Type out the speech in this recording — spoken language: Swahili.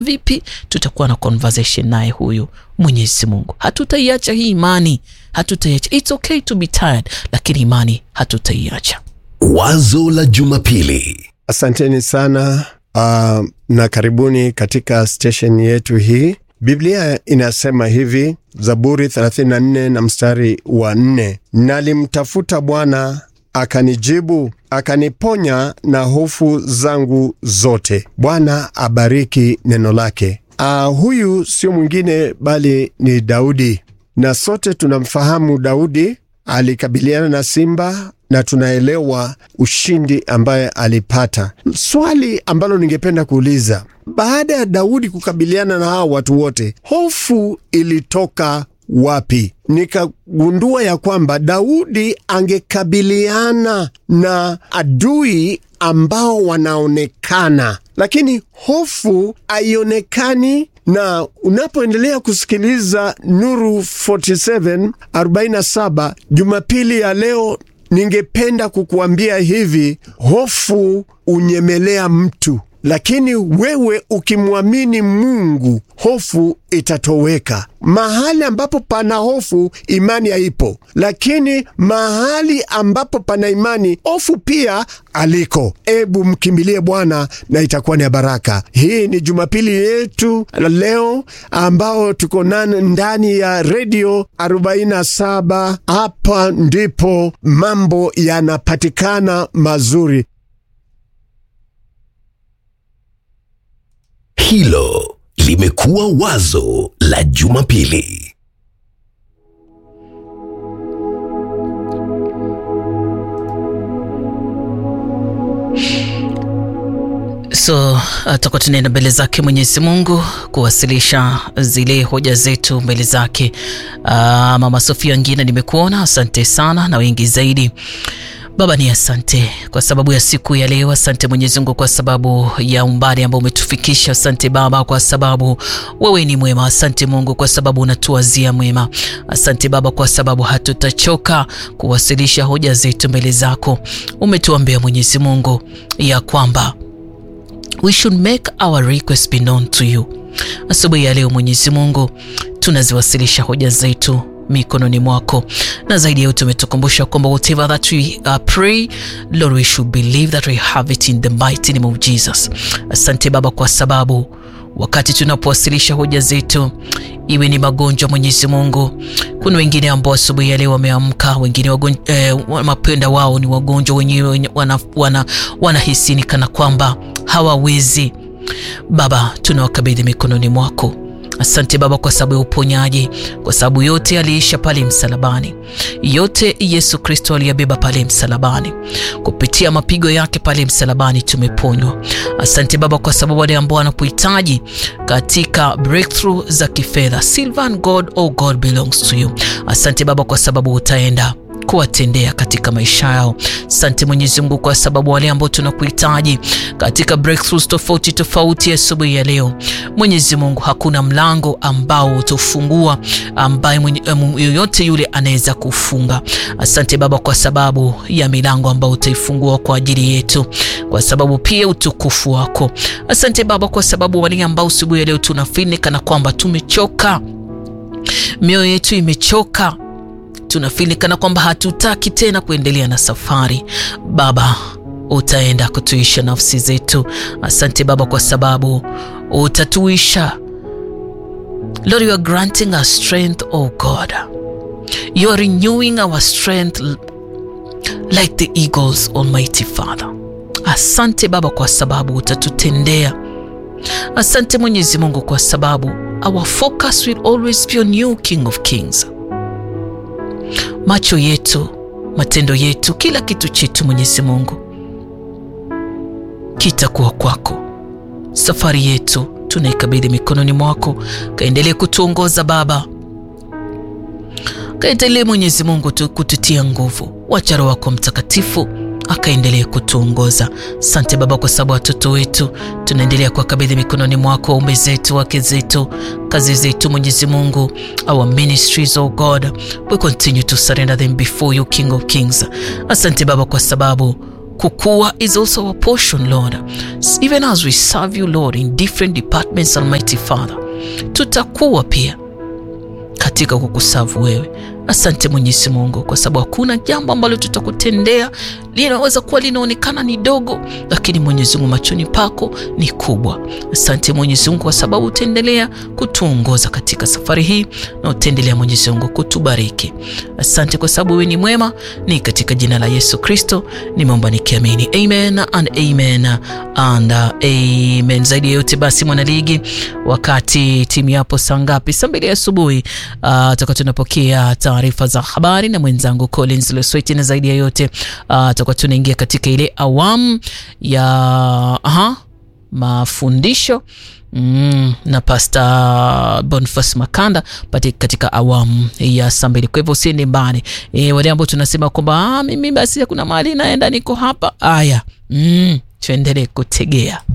vipi tutakuwa na conversation naye huyu mwenyezi mungu hatutaiacha hii imani hatutaiacha its okay to be tired lakini imani hatutaiacha Wazo la Jumapili. Asanteni sana uh, na karibuni katika station yetu hii. Biblia inasema hivi, Zaburi 34 na mstari wa 4, nalimtafuta Bwana akanijibu, akaniponya na hofu zangu zote. Bwana abariki neno lake. Uh, huyu sio mwingine bali ni Daudi, na sote tunamfahamu Daudi alikabiliana na simba na tunaelewa ushindi ambaye alipata. Swali ambalo ningependa kuuliza, baada ya Daudi kukabiliana na hao watu wote, hofu ilitoka wapi? Nikagundua ya kwamba Daudi angekabiliana na adui ambao wanaonekana, lakini hofu haionekani na unapoendelea kusikiliza Nuru 47 47 Jumapili ya leo, ningependa kukuambia hivi: hofu unyemelea mtu, lakini wewe ukimwamini Mungu, hofu itatoweka. Mahali ambapo pana hofu, imani haipo, lakini mahali ambapo pana imani, hofu pia aliko. Ebu mkimbilie Bwana na itakuwa ni baraka. Hii ni Jumapili yetu leo ambao tuko nane ndani ya redio 47. Hapa ndipo mambo yanapatikana mazuri. Hilo limekuwa wazo la Jumapili. so tutakuwa tunaenda mbele zake mwenyezi mungu kuwasilisha zile hoja zetu mbele zake uh, mama sofia ngine nimekuona asante sana na wengi zaidi baba ni asante kwa sababu ya siku ya leo asante mwenyezi mungu kwa sababu ya umbali ambao umetufikisha asante baba kwa sababu wewe ni mwema asante mungu kwa sababu unatuwazia mwema asante baba kwa sababu hatutachoka kuwasilisha hoja zetu mbele zako umetuambia mwenyezi mungu ya kwamba we should make our request be known to you asubuhi ya leo mwenyezi mungu tunaziwasilisha hoja zetu mikononi mwako na zaidi ya yote umetukumbusha kwamba whatever that we uh, pray lord we should believe that we have it in the mighty name of jesus asante baba kwa sababu wakati tunapowasilisha hoja zetu iwe ni magonjwa mwenyezi mungu kuna wengine ambao asubuhi ya leo wameamka wengine wagon, eh, mapenda wao ni wagonjwa wenyewe wanahisini wana, wana kana kwamba hawawezi baba tunawakabidhi mikononi mwako asante baba kwa sababu ya uponyaji kwa sababu yote aliisha pale msalabani yote yesu kristo aliyabeba pale msalabani kupitia mapigo yake pale msalabani tumeponywa asante baba kwa sababu wale ambao wanapohitaji katika breakthrough za kifedha silvan god oh god belongs to you asante baba kwa sababu utaenda kuwatendea katika maisha yao sante mwenyezi mungu kwa sababu wale ambao tunakuhitaji katika breakthroughs tofauti tofauti asubuhi ya leo mwenyezi mungu hakuna mlango ambao utofungua ambaye yoyote yule anaweza kufunga asante baba kwa sababu ya milango ambayo utaifungua kwa ajili yetu kwa sababu pia utukufu wako asante baba kwa sababu wale ambao asubuhi ya leo tunafini kana kwamba tumechoka mioyo yetu imechoka tunafili kana kwamba hatutaki tena kuendelea na safari baba utaenda kutuisha nafsi zetu asante baba kwa sababu utatuisha lord you are granting us strength oh god you are renewing our strength like the eagles almighty father asante baba kwa sababu utatutendea asante mwenyezi mungu kwa sababu our focus will always be on you king of kings macho yetu matendo yetu kila kitu chetu mwenyezi mungu kitakuwa kwako safari yetu tunaikabidhi mikononi mwako kaendelee kutuongoza baba kaendelee mwenyezi mungu kututia nguvu wacha roho wako mtakatifu akaendelee kutuongoza sante baba kwa sababu watoto wetu tunaendelea kuwakabidhi mikononi mwako waume zetu wake zetu kazi zetu mwenyezi mungu our ministries oh god we continue to surrender them before you king of kings asante baba kwa sababu kukua is also our portion lord even as we serve you lord in different departments almighty father tutakuwa pia katika kukusavu wewe asante mwenyezi mungu kwa sababu hakuna jambo ambalo tutakutendea linaweza kuwa linaonekana ni dogo lakini mwenyezi mungu machoni pako ni kubwa asante mwenyezi mungu kwa sababu utaendelea kutuongoza katika safari hii na utaendelea mwenyezi mungu kutubariki asante kwa sababu wewe ni mwema ni katika jina la yesu kristo nimeomba nikiamini amen and amen and amen zaidi ya yote basi mwanaligi wakati timu yapo saa ngapi saa mbili asubuhi uh, toka tunapokea taarifa za habari na mwenzangu collins lesweti na zaidi ya yote uh, tutakuwa tunaingia katika ile awamu ya aha, mafundisho Mm, na pasta Boniface Makanda pati katika awamu ya saa mbili. Kwa hivyo usiende mbali e, wale ambao tunasema kwamba mimi basi hakuna mahali naenda, niko hapa. Aya, mm, tuendelee kutegea